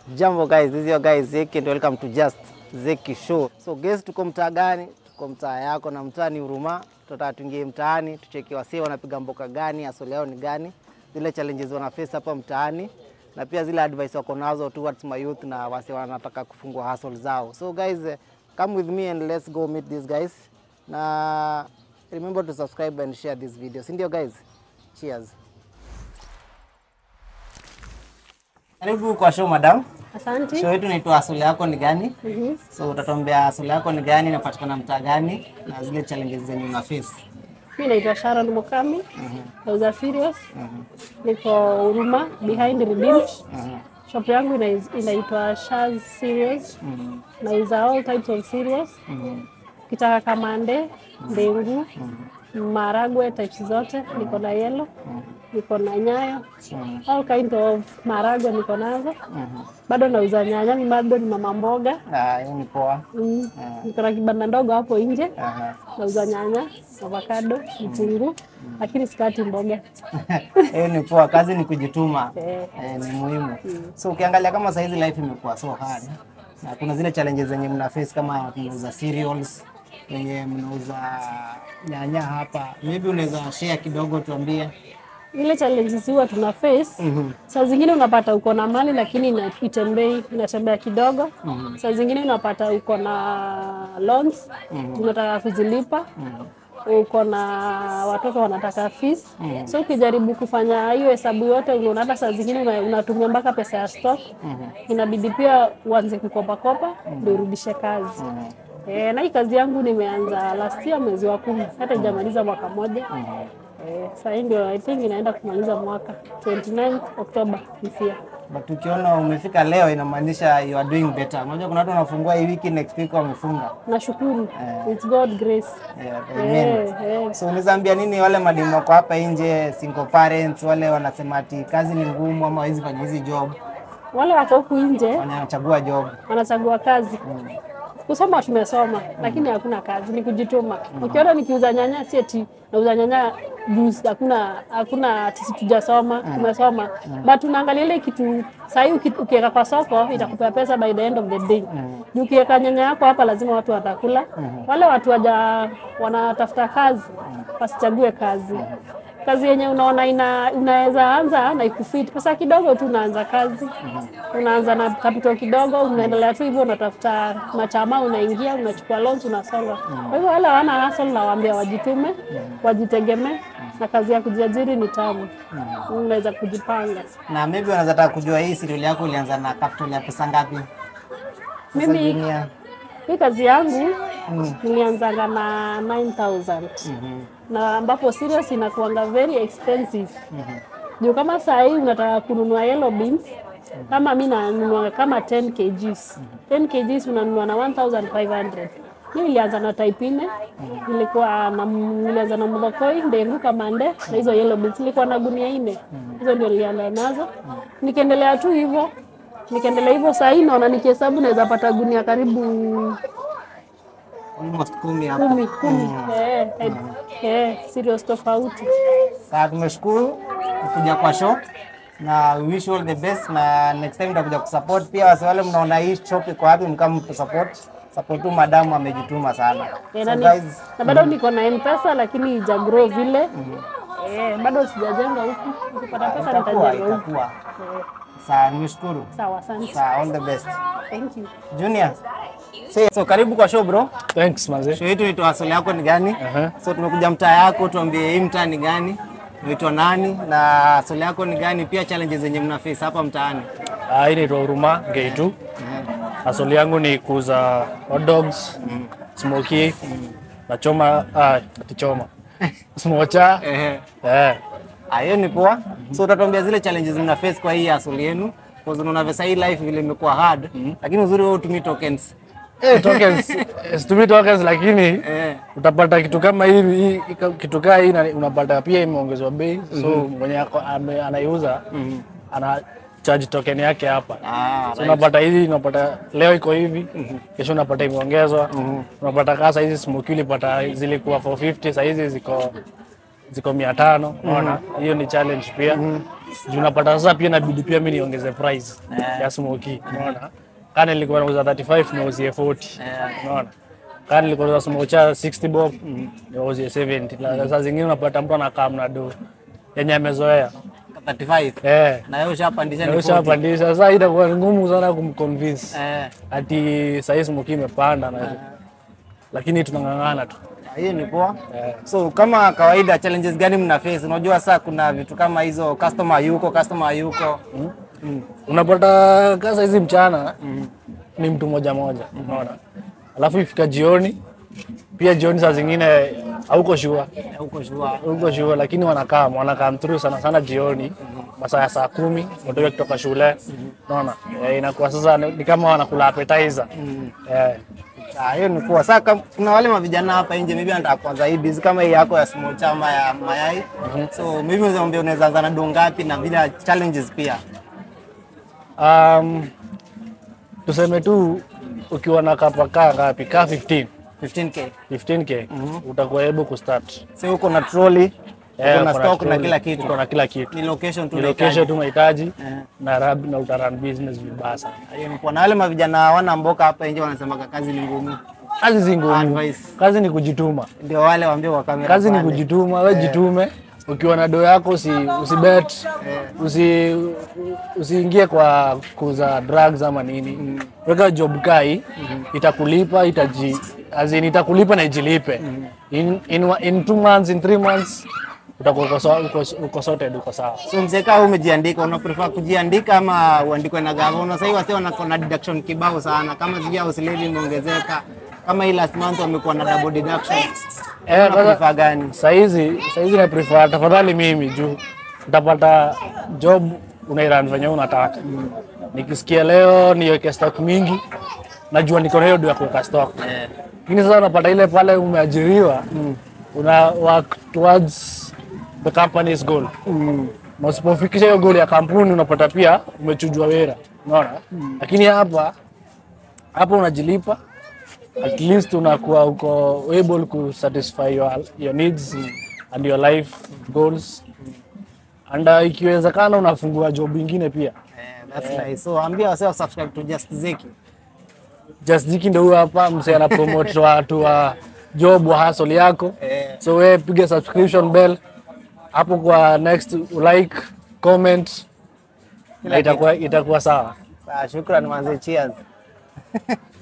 Jambo guys, this is your guy Zeki and welcome to Just Zeki Show. So guys, tuko mtaa gani? Tuko mtaa yako na mtaa ni Huruma. Tutataka tuingie mtaani tucheki wasee wanapiga mboka gani, asili yao ni gani, zile challenges wana face hapa mtaani na pia zile advice wako nazo towards my youth na wasee wanataka kufungua hustle zao. So guys, eh, come with me and let's go meet these guys. Na remember to subscribe and share this video. Si ndio guys? Cheers. Karibu kwa show madam. Asante. Show yetu inaitwa asili yako ni gani? Mhm. So utatuambia asili yako ni gani, inapatikana mtaa gani na zile challenges zenye una face. Mi naitwa Sharon Mukami. Nauza serious. Niko Huruma behind Redeemed. Shop yangu ina- inaitwa Shaz Serious. Nauza all types of serious. Kitaka kamande, ndengu, maragwe types zote. Niko na yellow. Niko na nyayo. All kind of maragwe niko nazo. Bado nauza nyanya, mi bado ni mama mboga. Ah, hiyo ni poa. Mm. Niko na kibanda ndogo hapo nje. Aha. nauza nyanya, avocado, vitunguu, lakini sikati mboga. Hiyo ni poa, kazi ni kujituma. Eh. Eh, ni muhimu. So ukiangalia kama saa hizi life imekuwa so hard. Na kuna zile challenges zenye mna face kama mnauza cereals, wenye mnauza nyanya hapa. Maybe unaweza share kidogo tuambie. Ile challenges huwa tuna face saa zingine unapata uko na mali lakini ina- itembei inatembea kidogo. Saa zingine unapata uko na loans unataka kuzilipa uko na watoto wanataka fees. So ukijaribu kufanya hiyo hesabu yote, unaona hata saa zingine una- unatumia mpaka pesa ya stock. Inabidi pia uanze kukopakopa ndio urudishe kazi. Eh, na hii kazi yangu nimeanza last year mwezi wa kumi, hata ijamaliza mwaka moja. Eh, sasa hii ndio I think inaenda kumaliza mwaka 29 Oktoba this year. But ukiona umefika leo inamaanisha you are doing better. Unajua kuna watu wanafungua hii wiki next week wamefunga. Nashukuru. It's God grace. Yeah, amen. Eh, eh. So unaweza ambia nini wale madimu wako hapa nje, single parents, wale wanasema ati kazi ni ngumu ama hawezi fanya hizi job, Wale wako huku nje wanachagua job. wanachagua kazi. Kusoma tumesoma, lakini hakuna kazi, ni kujituma. Ukiona nikiuza nyanya, si eti nauza nyanya juice, hakuna hakuna sisi tujasoma, tumesoma. But tunaangalia ile kitu sahii, ukiweka kwa soko itakupea pesa by the end of the day. Juu ukiweka nyanya yako hapa, lazima watu watakula. Wale watu waja wanatafuta kazi, wasichague kazi kazi yenye unaona ina, unaweza anza na ikufit pesa kidogo tu, unaanza kazi unaanza na capital kidogo, unaendelea tu hivyo, unatafuta machama, unaingia unachukua loans, unasonga. Kwa hivyo wale hawana hustle, nawaambia wajitume, wajitegemee, na kazi ya kujiajiri ni tamu, unaweza kujipanga. Na maybe wanaweza taka kujua hii serial yako ilianza na capital ya pesa ngapi? Sasa Mimi dunia. hii kazi yangu nilianzaga na 9000 na ambapo serious inakuanga very expensive juu kama saa hii unataka kununua yellow beans kama mi nanunua kama 10 kgs 10 kgs unanunua na 1500 mi nilianza na type nne nilikuwa na nilianza na mudhokoi ndengu kamande na hizo yellow beans nilikuwa na gunia nne hizo ndio nilianza nazo nikaendelea tu hivyo nikaendelea hivyo saa hii naona nikihesabu naweza pata gunia karibu Almost kumi hapo. kumi kumi eh, eh, eh, serious tofauti Sasa tumeshukuru kuja kwa show na we wish you all the best, na next time tutakuja kusupport pia. Wase wale mnaona hii shop iko wapi, mkama mtu support support tu, madamu amejituma sana. Eh, So na, ni- guys, na bado niko na mpesa lakini ija grow vile eh, bado sijajenga huku nikipata pesa itakuwa nitajenga huku itakuwa. eh, Sawa, nimeshukuru. sawa asante Sawa, all the best. thank you Junior. So, so karibu kwa show bro. Thanks manze. Show yetu inaitwa asili yako ni gani? Aha. So tumekuja mtaa yako, tuambie hii mtaa ni gani, unaitwa nani na asili yako ni gani, pia challenges zenye mna face hapa mtaani. Ah, hii naitwa Huruma Gate. Asili yangu ni kuuza hot dogs, smoky, na choma, ah, ati choma. Smocha. Ehe. Eh. Ah, hiyo ni poa. So utatuambia zile challenges mna face kwa hii asili yenu. Kwa sababu unaona visa hii life vile imekuwa hard, lakini uzuri wewe utumii tokens. Eh, tokens, eh, situmii tokens lakini Eh. utapata kitu kama hivi hii- hii- kitu kaa hii na- unapata pia imeongezwa bei so mwenye ako- ame- anaiuza ana charge token yake hapa Ah, so unapata hizi unapata leo iko hivi kesho unapata imeongezwa unapata kaa saizi smoky ulipata zilikuwa 450 saizi ziko ziko mia tano unaona hiyo ni challenge pia juu unapata sasa pia inabidi pia mi niongeze price ya smoky unaona kana nilikuwa nauza 35 nauzie 40 unaona kana nilikuwa nauza smocha 60 bob nauzie 70 na saa zingine unapata mtu anakaa mna do yenye amezoea 35 eh na wewe ushapandisha ni na 40. ushapandisha sasa itakuwa ni ngumu sana kumconvince Eh, ati sahii smoky imepanda na lakini tunang'ang'ana tu hiyo ni poa. eh. So kama kawaida challenges gani mna face? Unajua saa kuna vitu kama hizo customer yuko, customer yuko. Mm. unapata kasa hizi mchana ni mtu moja moja unaona alafu ifika jioni pia jioni saa zingine hauko shua Eh, Huko shua. huko shua lakini wanakaa wanakaa through sana sana jioni masaa ya saa kumi watoke kutoka shule unaona eh, inakuwa sasa ni ni kama wanakula appetizer eh, Ah, hiyo ni poa. Sasa kam- kuna wale mavijana hapa nje maybe anataka kuanza hii business kama hii yako ya small chama ya mayai. So maybe unaweza mwambia unaweza anza na do ngapi na bila challenges pia. um, tuseme tu ukiwa na kapa kaa ngapi kaa 15 15k. 15k utakuwa able kustart So uko na trolley, Eh, uko na uko stock na trolley, kila kitu. uko na kila kitu Ni location tu Ni unahitaji. location tu mahitaji Eh. na rab na utaran business vibaya sana. Hiyo ni poa. Na wale mavijana hawana mboka hapa nje wanasema kazi ni ngumu. Kazi si ngumu, Advice. kazi ni kujituma, Ndio wale waambie kwa kamera. kazi ni pale. kujituma. We jitume, ukiwa na doo yako usi, usibet usi, usiingie kwa kuuza drugs ama nini. Weka job kai itakulipa itaji as in itakulipa na ijilipe in, in, wa- in two months in three months utakuwa uko so- uko- uko sorted, uko sawa. So mzee kama umejiandika, una prefer kujiandika ama uandikwe na gavana? Sasa hivi wasee wanakuwa na deduction kibao sana, kama sijui house levy imeongezeka, kama hii last month wamekuwa na double deduction. Eh, Una sasa- prefer gani? Saizi saizi na prefer tafadhali mimi juu utapata job unairan venye unataka. Nikisikia leo niweke stock mingi, najua niko na hiyo ndio ya kuweka stock. Lakini sasa unapata ile pale umeajiriwa una work towards the company's goal. Na usipofikisha hiyo goal ya kampuni unapata pia umechujwa wera. Unaona? Lakini hapa hapa unajilipa at least unakuwa uko able ku satisfy your, your needs and your life goals and uh, ikiwezekana unafungua job ingine pia Eh, that's nice. So ambia wasee wa subscribe to Just Zeki. just jiki ndo huyo hapa mse ana promote watu wa job wa hustle yako Eh. so we piga subscription bell hapo kwa next like comment na itakuwa itakuwa sawa Sawa, shukrani manze, cheers.